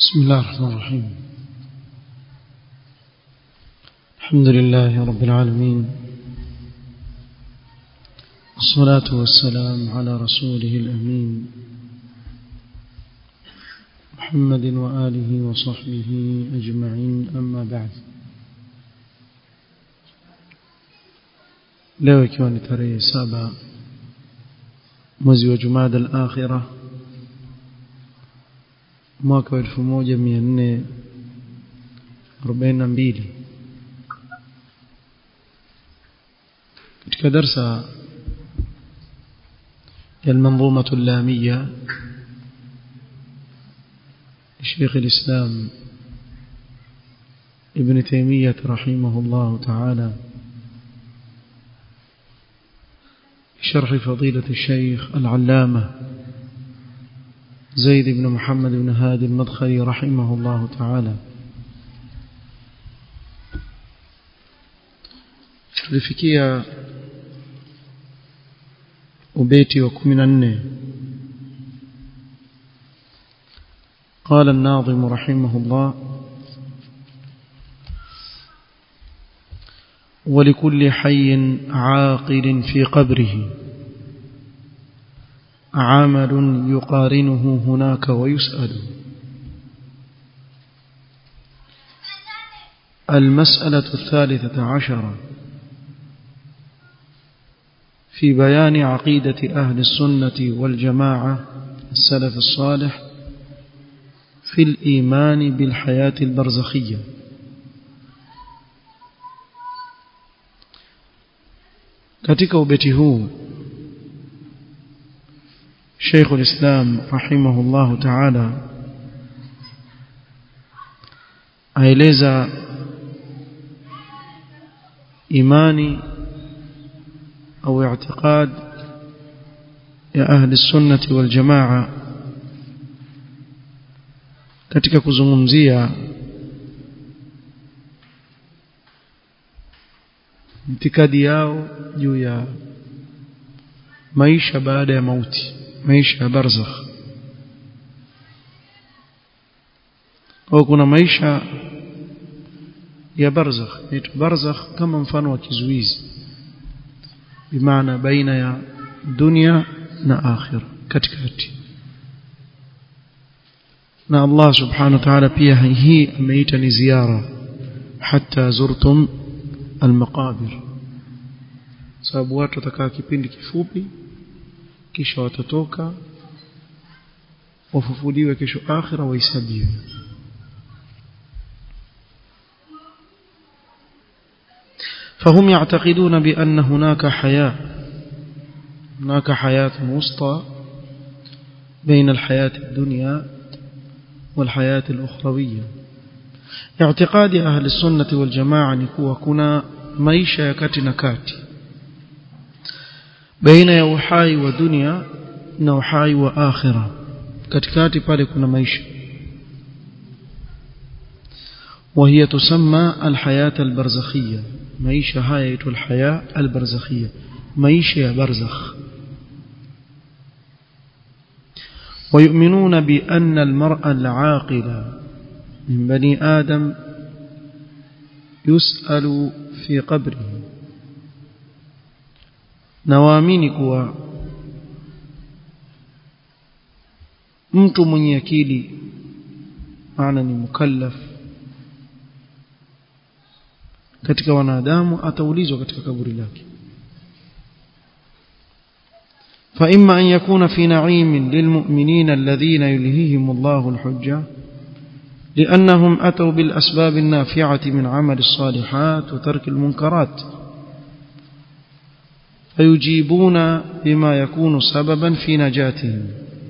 بسم الله الرحمن الرحيم الحمد لله رب العالمين الصلاة والسلام على رسوله الأمين محمد وآله وصحبه أجمعين أما بعد leo ikiwa ni tarehe saba mwezi wa jumada al-akhirah mwaka wa 1442 katika darsa ya المنظومة اللامية شيخ الإسلام ابن تيمية رحمه الله تعالى شرح فضيلة الشيخ العلامة زيد بن محمد بن هادي المدخلي رحمه الله تعالى tulifikia ubeti wa 14 قال الناظم رحمه الله ولكل حي عاقل في قبره عمل يقارنه هناك ويسأل المسألة الثالثة عشرة في بيان عقيدة أهل السنة والجماعة السلف الصالح في الإيمان بالحياة البرزخية katika ubeti huu Sheikh ulislam rahimahullahu ta'ala aeleza imani au i'tiqad ya ahli sunnati wal jamaa katika kuzungumzia itikadi yao juu ya maisha baada ya mauti maisha ya barzakh au kuna maisha ya barzakh ni barzakh kama mfano wa kizuizi bimaana baina ya dunia na akhira katikati na Allah subhanahu wa ta'ala pia hii ameita ni ziara hatta zurtum almaqabir sababu watu watakaa kipindi kifupi kisha watatoka wafufuliwe kesho akhira wahesabiwe فهم يعتقدون بأن هناك حياة هناك حياة وسطى بين الحياة الدنيا والحياة الأخروية اعتقاد أهل السنة والجماعة نكوى كنا maisha ya kati na kati baina ya uhai wa dunia na uhai wa akhira katikati pale kuna maisha وهي تسمى الحياة البرزخية maisha haya yaitwa الحياة البرزخية maisha ya barzakh ويؤمنون بأن المرء العاقل من بني آدم يسأل في قبره nawaamini kuwa mtu mwenye akili maana ni mukallaf katika wanadamu ataulizwa katika kaburi lake فإما أن يكون في نعيم للمؤمنين الذين يلهيهم الله الحجة لأنهم أتوا بالأسباب النافعة من عمل الصالحات وترك المنكرات فيجيبون بما يكون سببا في نجاتهم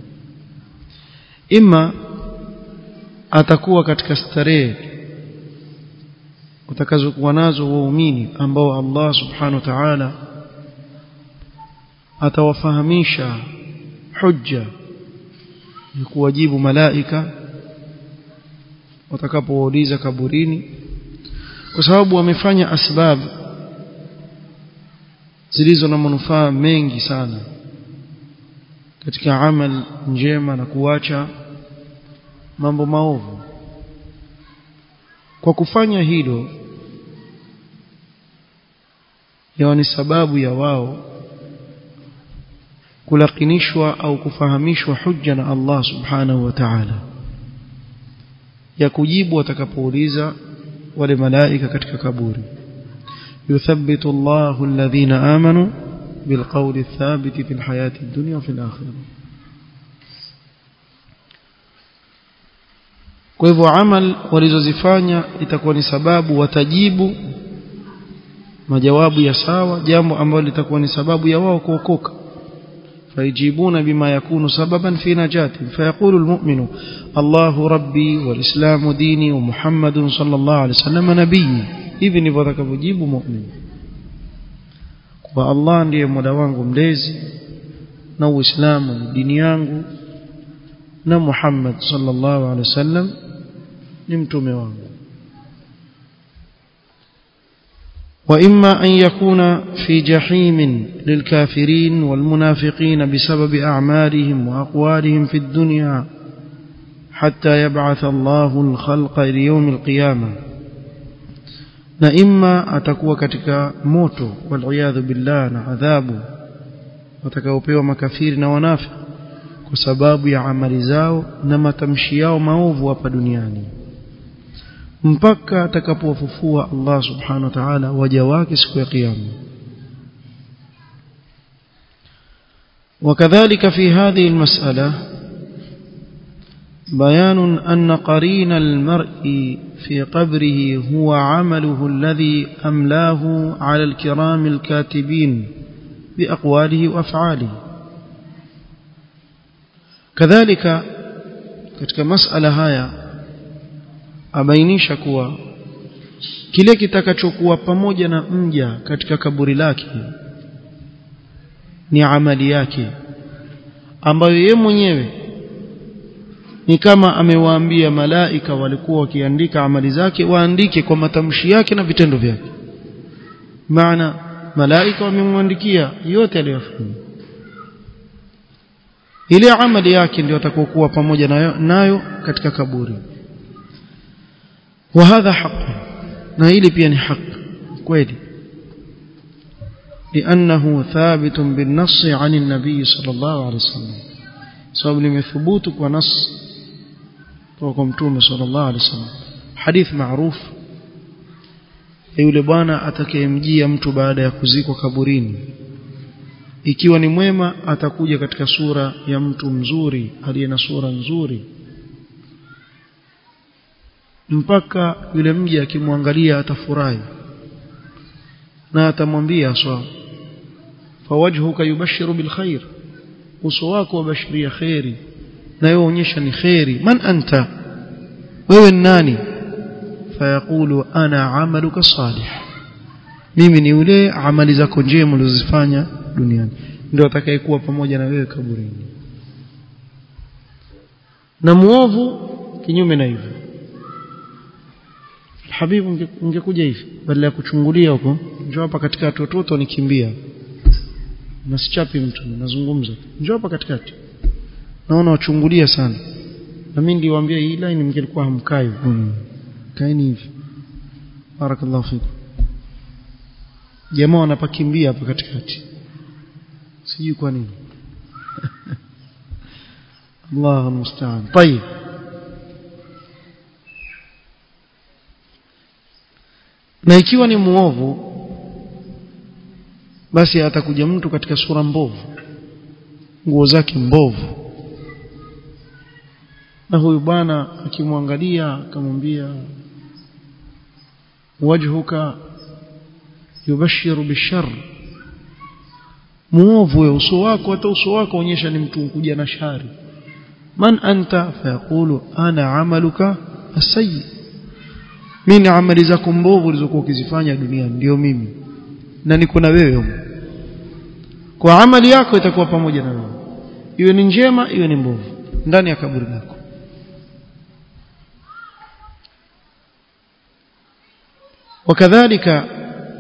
إما atakuwa katika starehe utakazokuwa nazo waumini ambao Allah subhanahu wa ta'ala atawafahamisha hujja ni kuwajibu malaika watakapowauliza kaburini kwa sababu wamefanya asbab zilizo na manufaa mengi sana katika amal njema na kuacha mambo maovu kwa kufanya hilo yawa ni sababu ya wao kulakinishwa au kufahamishwa hujja na Allah subhanahu wa ta'ala ya kujibu watakapouliza wale malaika katika kaburi yuthabbitu Allahu alladhina amanu bilqawli thabiti fil hayati dunya wa fil akhirah kwa hivyo amal walizozifanya itakuwa ni sababu watajibu majawabu ya sawa jambo ambalo litakuwa ni sababu ya wao kuokoka فيجيبون بما يكون سببا في نجاته فيقول المؤمن الله ربي والإسلام ديني ومحمد صلى الله عليه وسلم نبي hivi watakavyojibu mu'min kwa Allah ndiye mola wangu mlezi na uislamu ni dini yangu na Muhammad sallallahu alaihi wasallam ni mtume wangu وإما أن يكون في جحيم للكافرين والمنافقين بسبب أعمالهم وأقوالهم في الدنيا حتى يبعث الله الخلق ليوم القيامة na imma atakuwa katika moto waliyadhu billah na adhabu watakaopewa makafiri na wanafiki kwa sababu ya amali zao na matamshi yao maovu hapa duniani mpaka atakapowafufua Allah subhanahu wa ta'ala waja wake siku ya kiyama وكذلك في هذه المسألة بيان أن قرين المرء في قبره هو عمله الذي أملاه على الكرام الكاتبين بأقواله وأفعاله كذلك katika masala haya abainisha kuwa kile kitakachokuwa pamoja na mja katika kaburi lake ni amali yake ambayo ye mwenyewe ni kama amewaambia malaika walikuwa wakiandika amali zake waandike kwa matamshi yake na vitendo vyake maana malaika wamemwandikia yote aliyofanya ile amali yake ndio atakokuwa pamoja nayo, nayo katika kaburi وهذا حق na hili pia ni haki kweli لأنه ثابت بالنص عن النبي صلى الله عليه وسلم sababu limethubutu kwa nas kutoka kwa mtume صلى الله عليه وسلم hadith maarufu yule bwana atakayemjia mtu baada ya kuzikwa kaburini ikiwa ni mwema atakuja katika sura ya mtu mzuri aliye na sura nzuri mpaka yule mji akimwangalia atafurahi na atamwambia sawa fawajhuka yubashiru bilkhair uso wako wabashiria khairi na wewe onyesha ni khairi man anta wewe ni nani fayaqulu ana amaluka salih mimi ni yule amali zako njema ulizofanya duniani ndio atakayekuwa pamoja na wewe kaburini na muovu kinyume na hivyo habibu ungekuja hivi badala ya kuchungulia huko njoo hapa katikati watoto nikimbia nasichapi mtu nazungumza njoo hapa katikati naona wachungulia sana na mimi niliwaambia hii line mngelikuwa hamkai hmm. kaeni hivi barakallahu fiku jamaa wanapakimbia hapa katikati sijui kwa nini Allah musta'an طيب na ikiwa ni muovu basi atakuja mtu katika sura mbovu nguo zake mbovu na huyu bwana akimwangalia akamwambia wajhuka yubashiru bishar muovu ya uso wako hata uso wako onyesha ni mtu kuja na shari man anta fayaqulu ana amaluka asayyi mimi ni amali zako mbovu ulizokuwa ukizifanya duniani ndio mimi na niko na wewe kwa amali yako itakuwa pamoja na wewe iwe ni njema iwe ni mbovu ndani ya kaburi lako وكذلك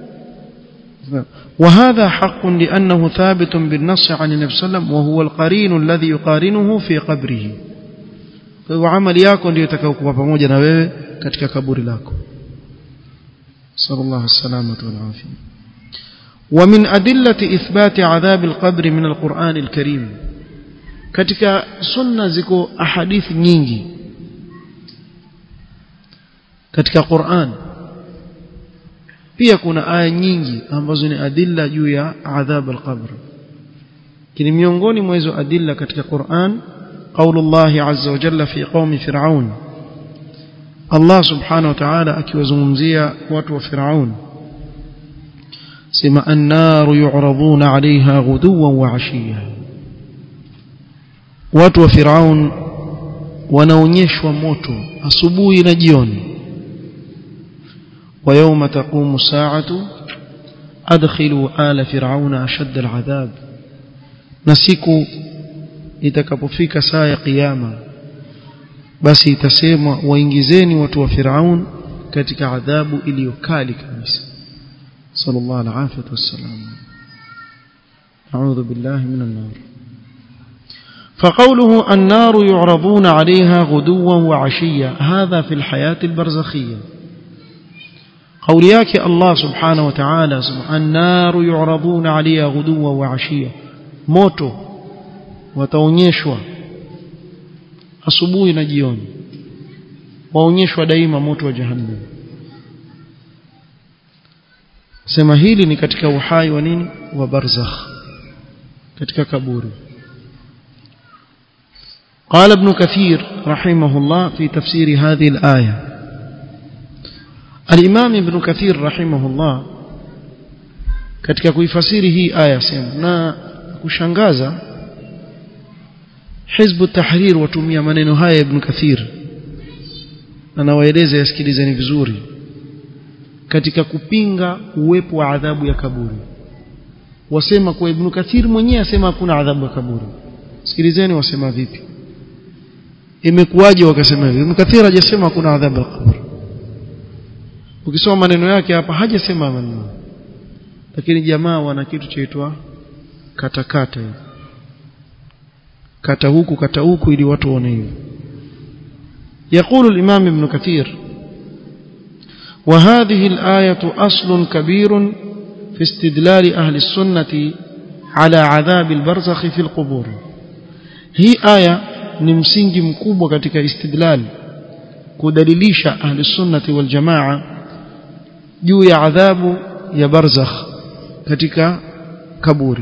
وهذا حق لأنه ثابت بالنص عن النبي صلى الله عليه وسلم وهو القرين الذي يقارنه في قبره وعمل yako ndio itakayokuwa pamoja na wewe katika kaburi lako صلى الله السلامة والعافية ومن أدلة إثبات عذاب القبر من القرآن الكريم katika sunna ziko ahadithi nyingi katika Qur'an pia kuna aya nyingi ambazo ni adilla juu ya adhab al-qabr kini miongoni mwa hizo adilla katika Qur'an qaulullah azza wa jalla fi qaumi fir'aun Allah subhanahu wa ta'ala akiwazungumzia watu wa Firaun sema annaru yu'raduna 'alayha ghuduwan wa 'ashiyya watu wa Firaun wanaonyeshwa moto asubuhi na jioni wa yawma taqumu sa'atu adkhilu ala fir'auna ashadda al'adhab na siku itakapofika saa ya kiyama basi itasemwa waingizeni watu wa Firaun katika adhabu iliyokali kabisa sallallahu alaihi wasallam a'udhu billahi minan nar فقوله النار يعرضون عليها غدوا وعشيا هذا في الحياة البرزخية قول ياك الله سبحانه وتعالى النار يعرضون عليها غدوا وعشيا موتو وتونيشوا asubuhi na jioni waonyeshwa daima moto wa jahannam sema hili ni katika uhai wa nini wa barzakh katika kaburi قال ابن كثير رحمه الله في تفسير هذه الآية الإمام ابن كثير رحمه الله katika kuifasiri hii aya sema na kushangaza Hizbu Tahrir watumia maneno haya Ibn Kathir anawaeleza yasikilizeni vizuri katika kupinga uwepo wa adhabu ya kaburi wasema kwa Ibn Kathir mwenyewe asema hakuna adhabu ya kaburi sikilizeni wasema vipi imekuwaje wakasema hivi Ibn Kathir hajasema hakuna adhabu ya kaburi ukisoma maneno yake hapa hajasema maneno lakini jamaa wana kitu chaitwa katakata hivi kata huku kata huku ili watu waone hivyo يقول الإمام ابن كثير وهذه الآية أصل كبير في استدلال أهل السنة على عذاب البرزخ في القبور هي آية نمسنج مكوبة كتك استدلال كدليليش أهل السنة والجماعة جو عذاب يا برزخ كتك كبوري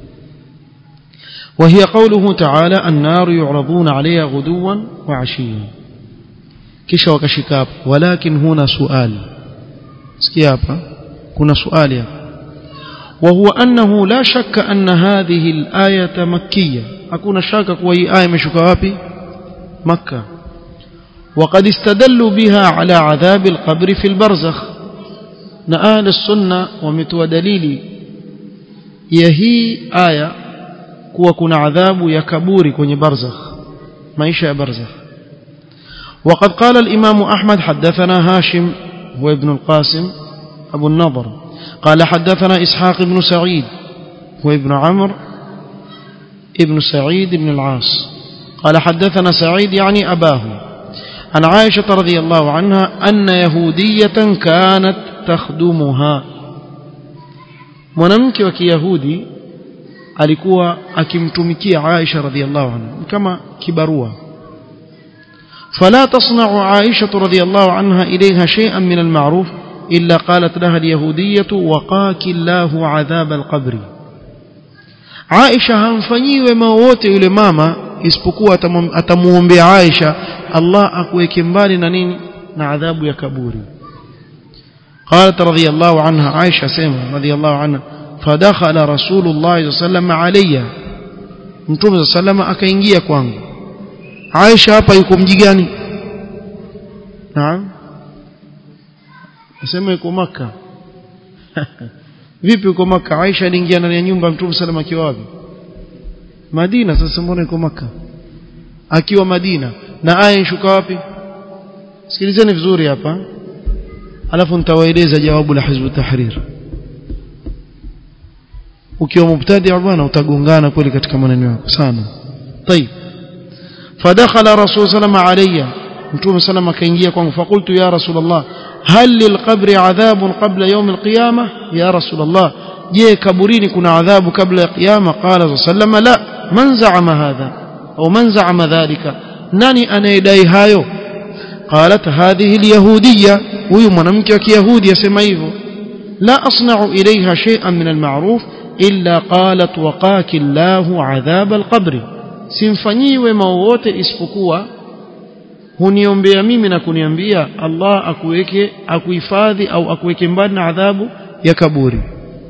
وهي قوله تعالى النار يعرضون عليها غدوا وعشيا kisha wakashika hapo walakin huna suali sikia hapa kuna suali hapa وهو أنه لا شك أن هذه الآية مكية أكون شاك كوي آية مشك وابي مكة وقد استدلوا بها على عذاب القبر في البرزخ نآل السنة ومتوى دليلي يهي آية kuwa kuna adhabu ya kaburi kwenye barzakh maisha ya barzakh وقد قال الإمام أحمد حدثنا هاشم هو ابن القاسم أبو النضر قال حدثنا إسحاق بن سعيد هو ابن عمرو ابن سعيد بن العاص قال حدثنا سعيد يعني أباه عن عائشة رضي الله عنها أن يهودية كانت تخدمها mwanamke wa kiyahudi alikuwa akimtumikia Aisha radhiallahu anha kama kibarua فلا تصنع عائشة رضي الله عنها إليها شيئا من المعروف إلا قالت لها اليهودية وقاك الله عذاب القبر عائشة همفني وما wote yule mama isipokuwa atamuombea Aisha Allah akuweke mbali na nini na adhabu ya kaburi قالت رضي الله عنها عائشة سيما رضي الله عنها فدخل رسول الله صلى الله عليه وسلم علي mtume صلى الله عليه وسلم akaingia kwangu Aisha hapa yuko mji gani Naam Nasema yuko maka Vipi yuko maka Aisha aliingia ndani ya nyumba Mtume sallam akiwa wapi Madina sasa mbona yuko maka Akiwa Madina na aya shuka wapi Sikilizeni vizuri hapa alafu nitawaeleza jawabu la Hizb Tahrir ukiwa mubtadi bwana utagongana kweli katika maneno yako sana طيب فدخل رسول صلى الله عليه وسلم علي mtume sallam akaingia kwangu fakultu ya rasulullah hal lilqabri adhabun qabla yawm alqiyama ya rasulullah je kaburini kuna adhabu kabla ya kiyama qala sallama la man za'ama hadha au man za'ama dhalika nani anayedai hayo qalat hadhihi alyahudiyya huyu mwanamke wa kiyahudi yasema hivyo la asna'u ilayha shay'an min alma'ruf illa qalat waqaki Allahu adhab alqabri simfanyii wema wowote isipokuwa huniombea mimi na kuniambia Allah akuweke akuhifadhi au akuweke mbali na adhabu ya kaburi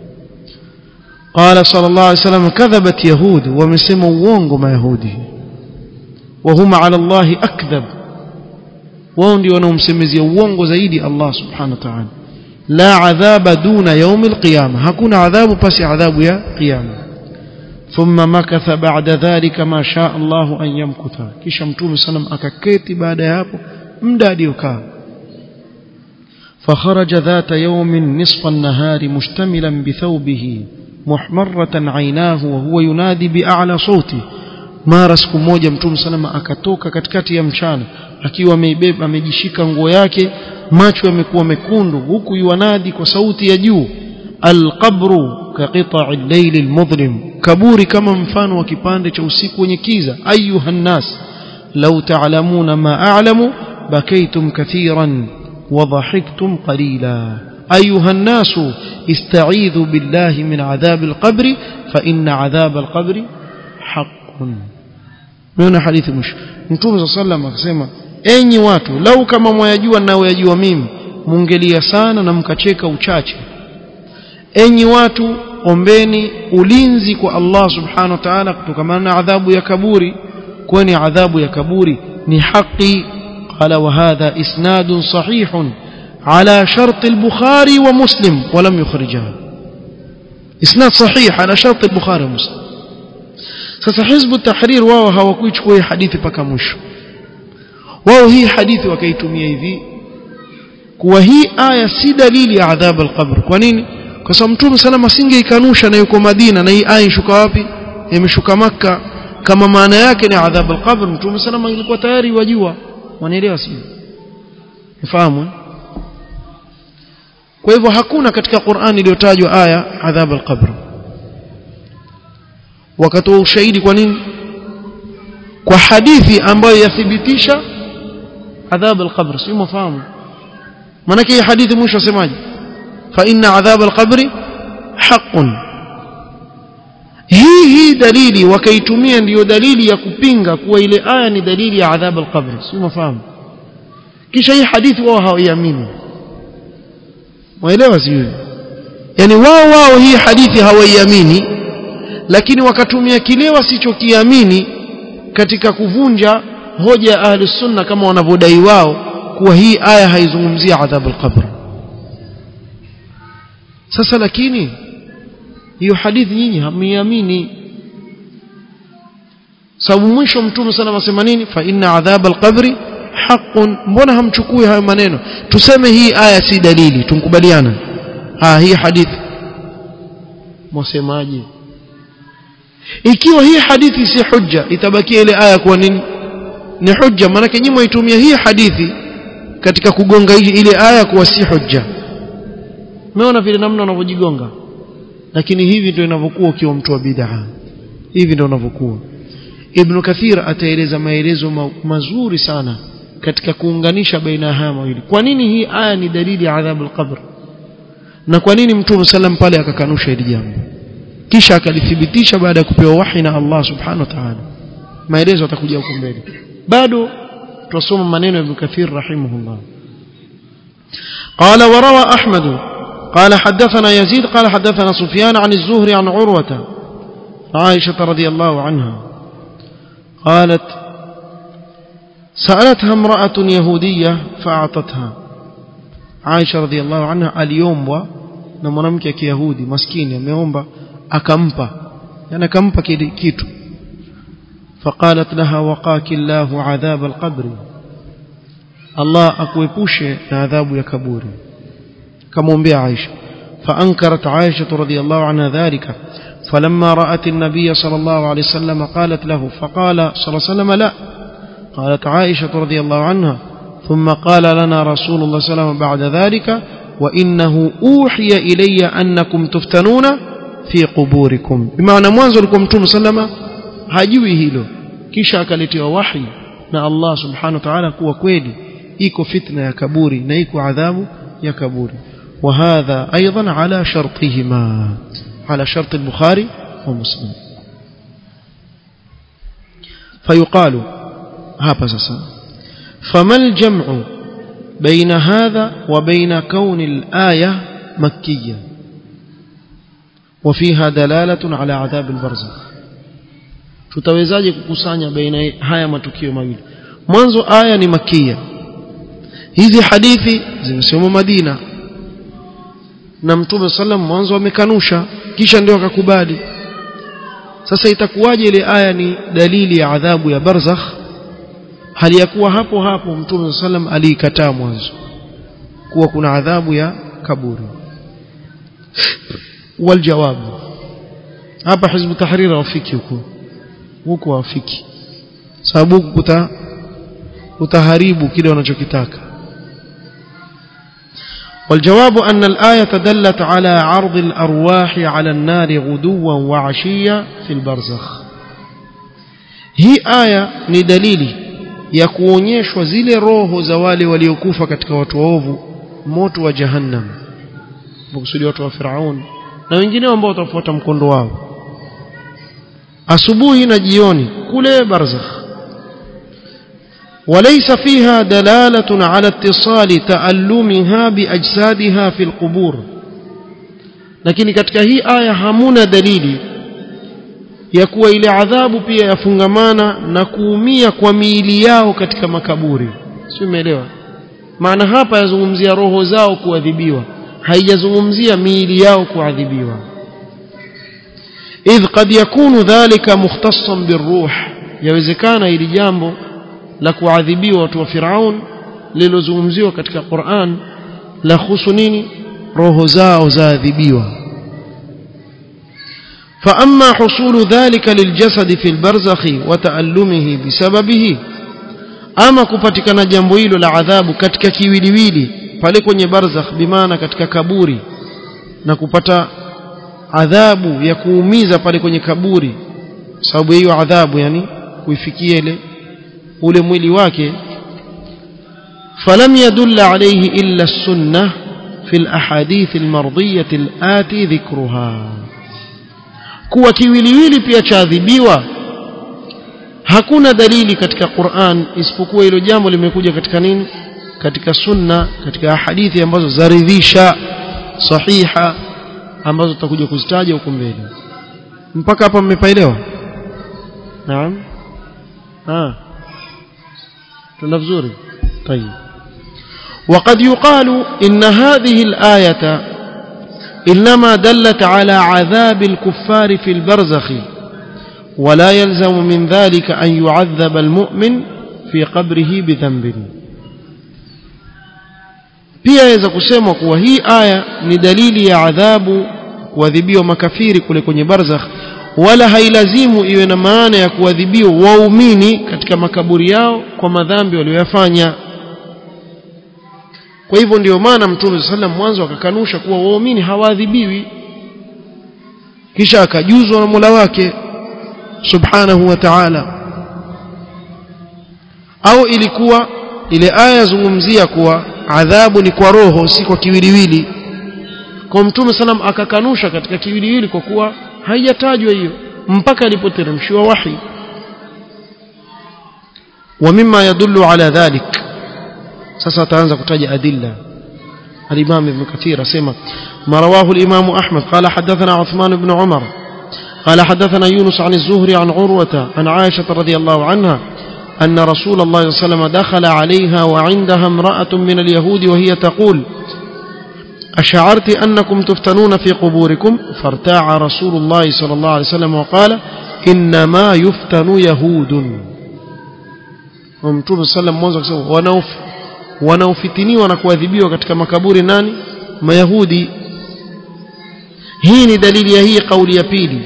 قال صلى الله عليه وسلم كذبت يهود ومسموا uongo mayahudi وهم على الله اكذب wao ndio wanaomsemezea uongo zaidi Allah subhanahu wa ta'ala la adhaba duna يوم القيامه hakuna adhabu pasi adhabu ya kiyama ثم مكث بعد ذلك ما شاء الله أن يمكث kisha mtume sallam akaketi baada ya hapo muda aliokaa فخرج ذات يوم نصف النهار مشتملا بثوبه محمرة عيناه وهو ينادي بأعلى صوته mara siku moja mtume salama akatoka katikati ya mchana akiwa ameibeba amejishika nguo yake macho yamekuwa mekundu huku yuanadi kwa sauti ya juu alqabru kaqita'i al-layl al-mudlim kaburi kama mfano wa kipande cha usiku wenye kiza ayuha nnas law ta'lamuna ma a'lamu bakaytum kathiran wa dhahiktum qalila ayuha nnas ista'idhu billahi min adhab al-qabr fa inna adhab al-qabr haqqun Umeona hadithi mwisho Mtume sallam akasema enyi watu lau kama mwayajua ninayoyajua mimi mungelia sana na mkacheka uchache enyi watu ombeni ulinzi kwa Allah subhanahu wa ta'ala kutokana na adhabu ya kaburi kwani adhabu ya kaburi ni haki qala wa hadha isnadun sahihun ala shart al-bukhari wa muslim wa lam yukhrijaha isnad sahih ala shart al-bukhari wa muslim sasa hizbu tahrir wao hawakuichukua hii hadithi paka mwisho wao hii hadithi wakaitumia hivi kuwa hii aya si dalili ya adhab al-qabr kwa nini kwa sababu mtume salama asingeikanusha na yuko Madina na hii aya ishuka wapi imeshuka maka kama maana yake ni adhab al-qabr mtume salama ilikuwa tayari wajua wanaelewa sio ufahamu kwa hivyo hakuna katika Qur'ani iliyotajwa aya adhab al-qabr wakatoa ushahidi kwa nini kwa hadithi ambayo yathibitisha adhab al-qabr sio mfahamu maana hii hadithi mwisho asemaje fa inna adhab al-qabr haqqun hii hii dalili wakaitumia ndiyo dalili ya kupinga kuwa ile aya ni dalili ya adhab al-qabr sio mfahamu kisha hii hadithi wao hawaiamini waelewa sio yani wao wao hii hadithi hawaiamini lakini wakatumia kile wasichokiamini katika kuvunja hoja ya ahli sunna kama wanavyodai wao kuwa hii aya haizungumzia adhabu al-qabr sasa lakini hiyo hadithi nyinyi hamiamini sababu mwisho mtume sana anasema nini fa inna adhab al-qabr haqqun mbona hamchukui hayo maneno tuseme hii aya si dalili tunkubaliana ah hii hadithi mwasemaje ikiwa hii hadithi si hujja itabakia ile aya kuwa nini ni hujja maana nyinyi mwaitumia hii hadithi katika kugonga ile aya kuwa si hujja umeona vile namna unavyojigonga lakini hivi ndio inavyokuwa ukiwa mtu wa bid'a hivi ndio unavyokuwa ibn kathir ataeleza maelezo ma mazuri sana katika kuunganisha baina haya mawili kwa nini hii aya ni dalili ya adhabu al-qabr na kwa nini mtume sallam pale akakanusha hili jambo kisha akalithibitisha baada ya kupewa wahi na Allah subhanahu wa ta'ala maelezo atakuja huko mbele bado tusome maneno ya Ibn Kathir rahimahullah قال وروى أحمد قال حدثنا يزيد قال حدثنا سفيان عن الزهري عن عروة عائشة رضي الله عنها قالت سألتها امرأة يهودية فأعطتها عائشة رضي الله عنها اليوم و na mwanamke kiyahudi maskini ameomba akampa yani akampa kitu فقالت لها وقاك الله عذاب القبر الله akuepushe na adhabu ya kaburi kamwombea Aisha فانكرت عائشة رضي الله عنها ذلك فلما رأت النبي صلى الله عليه وسلم قالت له فقال صلى الله عليه وسلم لا قالت عائشة رضي الله عنها ثم قال لنا رسول الله صلى الله عليه وسلم بعد ذلك وإنه أوحي إلي أنكم تفتنون في قبوركم بمعنى mwanzo alikuwa mtume sallama hajui hilo kisha akaletewa wahi na Allah subhanahu wa ta'ala kuwa kweli iko fitna ya kaburi na iko adhabu ya kaburi وهذا أيضا على شرطهما على شرط البخاري ومسلم فيقال هذا سسا فما الجمع بين هذا وبين كون الآية مكية وفيها دلالة على عذاب البرزخ tutawezaje kukusanya baina haya matukio mawili mwanzo aya ni makia hizi hadithi zimesomwa Madina na mtume sallam mwanzo amekanusha kisha ndio akakubali sasa itakuwaje ile aya ni dalili ya adhabu ya barzakh hali ya kuwa hapo hapo mtume sallam aliikataa mwanzo kuwa kuna adhabu ya kaburi waljawabu hapa hizbu tahrir wafiki huko huko wafiki sababu huku kuta utaharibu kile wanachokitaka والجواب أن الآية دلت على عرض الأرواح على النار غدوا وعشيا في البرزخ هي آية ندليلي ya kuonyeshwa zile roho za wale waliokufa katika watu waovu moto wa jahannam makusudi watu wa Firaun na wengineo ambao watafuata mkondo wao asubuhi na jioni kule barzakh وليس فيها دلالة على اتصال تألمها بأجسادها في القبور lakini katika hii aya hamuna dalili ya kuwa ile adhabu pia yafungamana na kuumia kwa miili yao katika makaburi sio umeelewa maana hapa yazungumzia roho zao kuadhibiwa haijazungumzia miili yao kuadhibiwa idh qad yakunu dhalika mukhtassan birruh yawezekana ili jambo la kuadhibiwa watu wa Firaun lilozungumziwa katika Qur'an la husu nini roho zao zaadhibiwa فأما حصول ذلك للجسد في البرزخ وتألمه بسببه ama kupatikana jambo hilo la adhabu katika kiwiliwili pale kwenye barzakh bimaana katika kaburi na kupata adhabu ya kuumiza pale kwenye kaburi sababu hiyo adhabu yani kuifikia ile ule mwili wake falam yadulla alayhi illa as-sunnah fi al-ahadith al-mardiyah al-ati dhikruha kuwa kiwiliwili pia chaadhibiwa hakuna dalili katika Qur'an isipokuwa hilo jambo limekuja katika nini katika sunna katika hadithi ambazo zaridhisha sahiha ambazo tutakuja kuzitaja huko mbele mpaka hapa mmepaelewa naam ah tuna vizuri طيب وقد يقال إن هذه الآية إنما دلت على عذاب الكفار في البرزخ ولا يلزم من ذلك أن يعذب المؤمن في قبره بذنب pia yaweza kusemwa kuwa hii aya ni dalili ya adhabu kuadhibiwa makafiri kule kwenye barzakh wala hailazimu iwe na maana ya kuadhibiwa waumini katika makaburi yao kwa madhambi walioyafanya kwa hivyo ndio maana mtume sallam mwanzo akakanusha kuwa waumini hawaadhibiwi kisha akajuzwa na Mola wake subhanahu wa ta'ala au ilikuwa ile aya yazungumzia kuwa adhabu ni kwa roho si kwa kiwiliwili kwa mtume sallam akakanusha katika kiwiliwili kwa kuwa haijatajwa hiyo mpaka alipoteremshiwa wahi ومما يدل على ذلك sasa ataanza kutaja adilla الإمام ابن كثير سمع ما رواه الإمام أحمد قال حدثنا عثمان بن عمر قال حدثنا يونس عن الزهري عن عروة عن عائشة رضي الله عنها أن رسول الله صلى الله عليه وسلم دخل عليها وعندها امرأة من اليهود وهي تقول أشعرت أنكم تفتنون في قبوركم فارتاع رسول الله صلى الله عليه وسلم وقال إنما يفتن يهود ومتوب صلى الله عليه وسلم ونوف wanaofitiniwa na kuadhibiwa katika makaburi nani mayahudi hii ni dalili ya hii kauli ya pili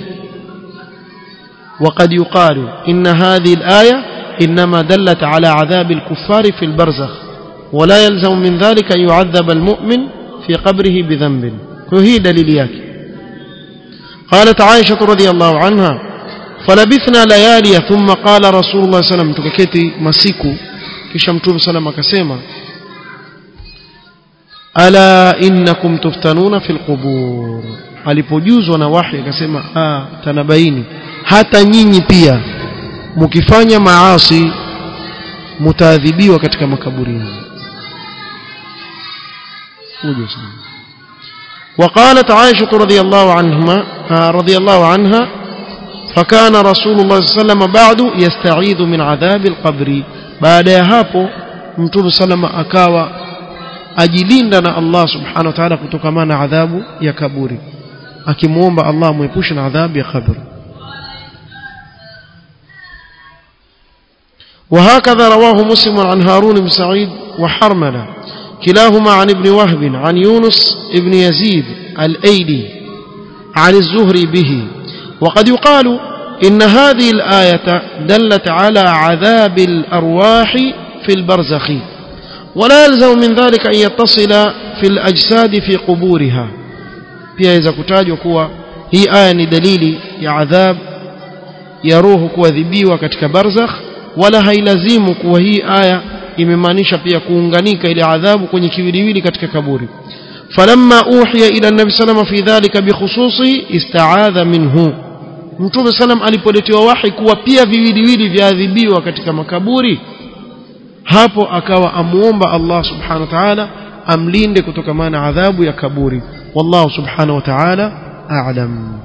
وقد يقال إن هذه الآية إنما دلت على عذاب الكفار في البرزخ ولا يلزم من ذلك أن يعذب المؤمن في قبره بذنب وهي دليل yake قالت عائشة رضي الله عنها فلبثنا ليالي ثم قال رسول الله صلى الله عليه وسلم tukaketi masiku kisha mtume sallam akasema ala innakum tuftanuna fil qubur alipojuzwa na wahi akasema ah tanabaini hata nyinyi pia mkifanya maasi mtaadhibiwa katika makaburi uje sana وقالت عائشة رضي الله عنهما رضي الله عنها فكان رسول الله صلى الله عليه وسلم بعد يستعيذ من عذاب القبر بعد hapo mtume sallama akawa ajilinda na Allah subhanahu wa ta'ala kutokana na adhabu ya kaburi akimuomba Allah muepushe na adhabu ya kaburi وهكذا رواه مسلم عن هارون بن سعيد وحرملة كلاهما عن ابن وهب عن يونس ابن يزيد الأيلي عن الزهري به وقد يقال إن هذه الآية دلت على عذاب الأرواح في البرزخ ولا يلزم من ذلك أن يتصل في الأجساد في قبورها pia iza kutajwa kuwa hii aya ni dalili ya adhab ya roho kuadhibiwa katika barzakh wala hailazimu kuwa hii aya imemaanisha pia kuunganika ile adhabu kwenye kiwiliwili katika kaburi falamma uhiya ila nabi salama fi dhalika bikhususi istaadha minhu mtume salam alipoletewa wahi kuwa pia viwiliwili vyaadhibiwa katika makaburi hapo akawa amuomba Allah subhanahu wa ta'ala amlinde kutokana na adhabu ya kaburi wallahu subhanahu wa ta'ala a'lam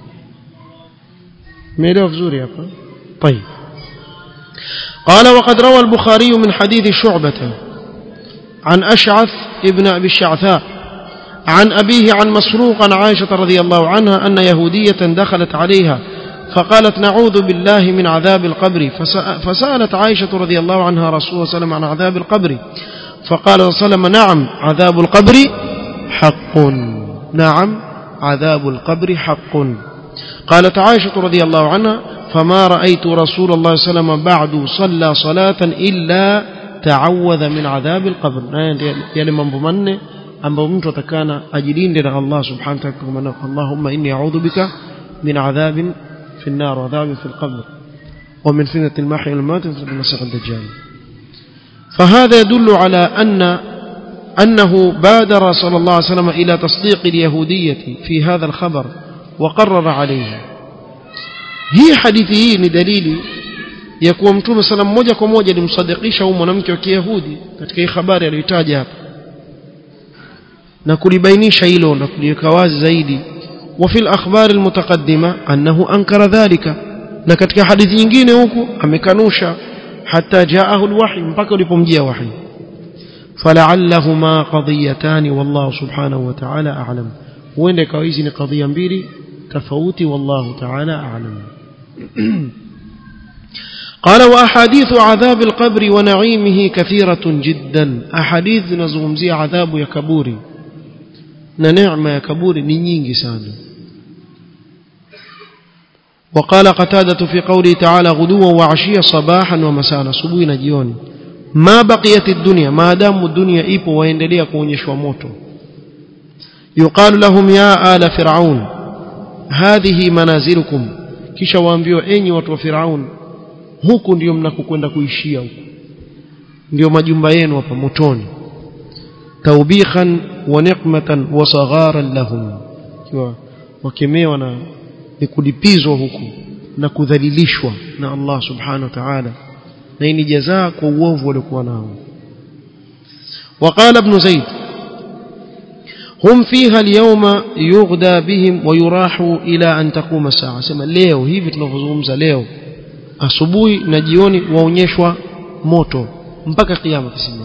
meelewa vizuri hapa طيب قال وقد روى البخاري من حديث شعبة عن أشعث ابن أبي الشعثاء عن أبيه عن مسروق عن عائشة رضي الله عنها أن يهودية دخلت عليها فقالت نعوذ بالله من عذاب القبر فسألت عائشة رضي الله عنها رسول الله صلى الله عليه وسلم عن عذاب القبر فقال صلى الله عليه وسلم نعم عذاب القبر حق نعم عذاب القبر حق قالت عائشة رضي الله عنها فما رأيت رسول الله صلى الله عليه وسلم بعد صلى صلاة إلا تعوذ من عذاب القبر يعني mambo manne ambayo mtu atakana ajilinde na Allah subhanahu wa ta'ala Allahumma inni a'udhu bika min adhabin في النار وعذاب في القبر ومن فتنة المحيا والممات ومن المسيح الدجال فهذا يدل على أن أنه بادر صلى الله عليه وسلم إلى تصديق اليهودية في هذا الخبر وقرر عليه hii hadithi hii ni dalili ya kuwa mtume sala moja kwa moja alimsadikisha huyu mwanamke wa kiyahudi katika hii habari aliyotaja hapa na kulibainisha hilo na kuliweka wazi zaidi وفي الأخبار المتقدمة أنه أنكر ذلك na katika hadithi nyingine huku amekanusha hatta jaahu alwahy mpaka ulipomjia wahy fala'allahuma qadiyatan wallahu subhanahu wa ta'ala a'lam huenda ikawa hizi ni kadhia mbili tofauti wallahu ta'ala a'lam قال واحاديث عذاب القبر ونعيمه كثيرة جدا احاديث نزungumzia adhabu ya kaburi na neema ya kaburi ni nyingi sana وقال قتادة في قوله تعالى غدوا وعشيا صباحا ومساء asubuhi na jioni ما بقيت الدنيا ما دام الدنيا ipo waendelea kuonyeshwa moto يقال لهم يا آل فرعون هذه منازلكم kisha waambiwa enyi watu wa Firaun huku ndio mnakokwenda kuishia huku ndio majumba yenu hapa motoni توبيخا ونقمة وصغارا لهم wakemewa na ni kulipizwa huku na kudhalilishwa na Allah subhanahu wa ta'ala na hii ni jazaa kwa uovu waliokuwa nao وقال ابن زيد هم فيها اليوم يغدى بهم ويراح إلى أن تقوم الساعة سما leo hivi tunavyozungumza leo asubuhi na jioni waonyeshwa moto mpaka kiyama kisimama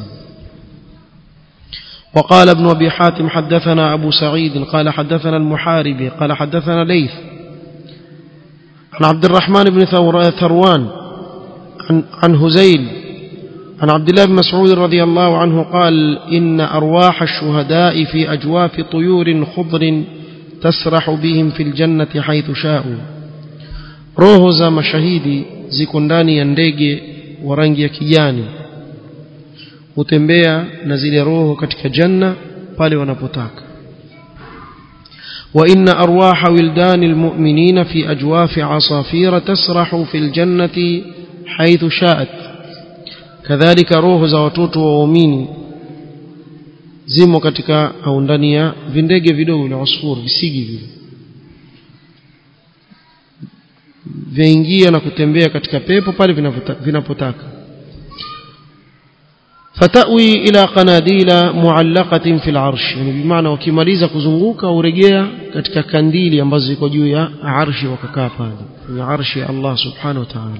وقال ابن أبي حاتم حدثنا أبو سعيد قال حدثنا المحاربي قال حدثنا ليث عن عبد الرحمن بن ثروان عن, عن هزيل عن عبد الله بن مسعود رضي الله عنه قال إن أرواح الشهداء في أجواف طيور خضر تسرح بهم في الجنة حيث شاءوا روح za mashahidi ziko ndani ya ndege wa rangi ya kijani hutembea na zile roho katika janna pale wanapotaka وإن أرواح ولدان المؤمنين في أجواف عصافير تسرح في الجنة حيث شاءت كذلك روح za watoto waumini zimo katika au ndani ya vindege vidogo na usfur visigi vile vyaingia na kutembea katika pepo pale vinapotaka fatawi ila qanadila muallaqatin fil arsh yani bimaana wakimaliza kuzunguka urejea katika kandili ambazo ziko juu ya arshi wakakaa pale kwenye arshi ya Allah subhanahu wa ta'ala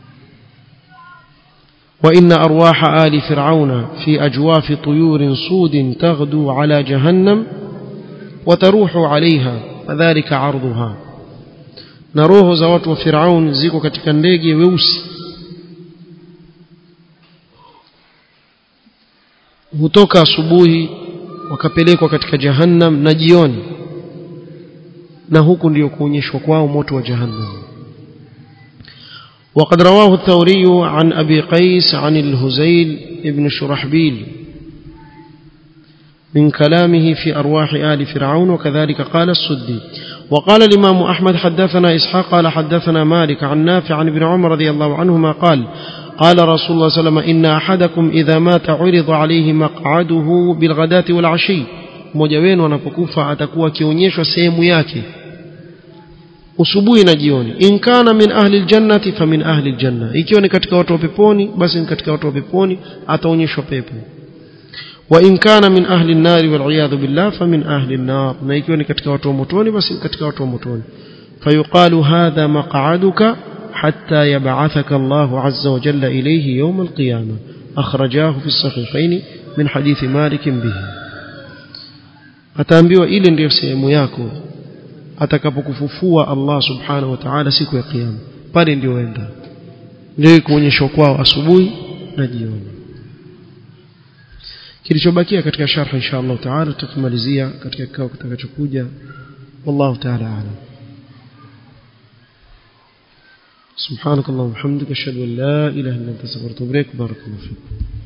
وإن أرواح آل فرعون في أجواف طيور صود تغدو على جهنم وتروح عليها فذلك عرضها نروه زوات وفرعون زيكو katika ndege weusi hutoka asubuhi wakapelekwa katika jahannam na jioni na huku ndio kuonyeshwa kwao moto wa jahannam وقد رواه الثوري عن أبي قيس عن الهزيل ابن شرحبيل من كلامه في أرواح آل فرعون وكذلك قال السدي وقال الإمام أحمد حدثنا إسحاق قال حدثنا مالك عن نافع عن ابن عمر رضي الله عنهما قال قال رسول الله صلى الله عليه وسلم إن أحدكم إذا مات عرض عليه مقعده بالغداة والعشي mmoja wenu anapokufa atakuwa akionyeshwa sehemu yake usubuhi na jioni in kana min ahli aljannati fa min ahli aljanna ikiwa ni katika watu wa peponi basi ni katika watu wa peponi ataonyeshwa pepo wa in kana min ahli an-nar wal iyad billah fa min ahli an-nar na ikiwa ni katika watu wa motoni basi ni katika watu wa motoni fayuqalu hadha maq'aduka حتى يبعثك الله عز وجل إليه يوم القيامة أخرجاه في الصحيحين من حديث مالك به ataambiwa ile ndiyo sehemu yako atakapokufufua Allah subhanahu wa ta'ala siku ya kiyama pale ndio enda ndio kuonyeshwa kwao asubuhi na jioni kilichobakia katika sharh insha Allah ta'ala tutakimalizia katika kikao kitakachokuja wallahu ta'ala a'lam سبحانك اللهم وبحمدك اشهد ان لا اله الا انت استغفرك واتوب اليك بارك الله فيك